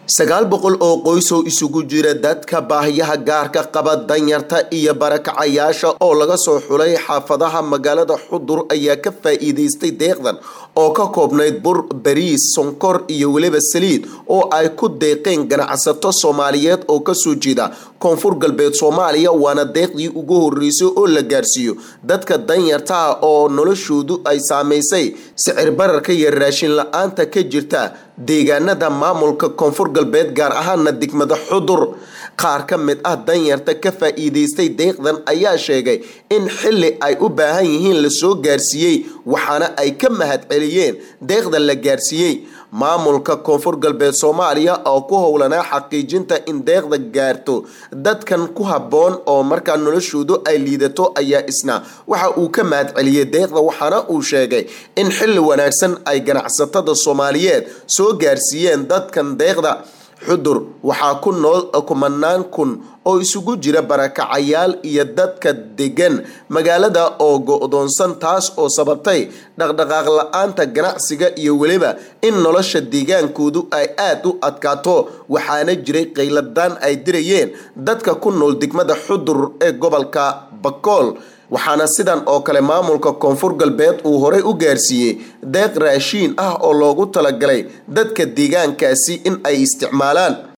sagaal boqol oo qoys oo isugu jira dadka baahiyaha gaarka qaba danyarta iyo barakacayaasha oo laga soo xulay xaafadaha magaalada xudur ayaa ka faa-iideystay deeqdan oo ka koobnayd bur bariis sonkor iyo weliba saliid oo ay ku deeqeen ganacsato soomaaliyeed oo kasoo jeeda koonfur galbeed soomaaliya waana deeqdii ugu horeysay oo la gaarsiiyo dadka danyarta ah oo noloshoodu ay saameysay sicir bararka iyo raashin la-aanta ka jirta deegaanada maamulka koonfur galbeed gaar ahaana degmada xudur qaar ka mid ah danyarta ka faa-iideystay deeqdan ayaa sheegay in xili ay u baahan yihiin lasoo gaarsiiyey waxaana ay ka mahad celiyeen deeqdan la gaarsiiyey maamulka koonfur galbeed soomaaliya oo ku howlanaa xaqiijinta in deeqda gaarto dadkan ku habboon oo markaa noloshoodu ay liidato ayaa isna waxa uu ka mahad celiyey deeqda waxaana uu sheegay in xili wanaagsan ay ganacsatada soomaaliyeed soo gaarsiiyeen dadkan deeqda xudur waxaa ku nool kumanaan kun oo isugu jira barakacayaal iyo dadka degan magaalada oo go-doonsan taas oo sababtay dhaqdhaqaaq la-aanta ganacsiga iyo weliba in nolosha deegaankoodu ay aada u adkaato waxaana jiray qayladaan ay dirayeen dadka ku nool degmada xudur ee gobolka bakool waxaana sidan oo kale maamulka koonfur galbeed uu horey u gaarsiiyey deeq raashiin ah oo loogu talagalay dadka deegaankaasi in ay isticmaalaan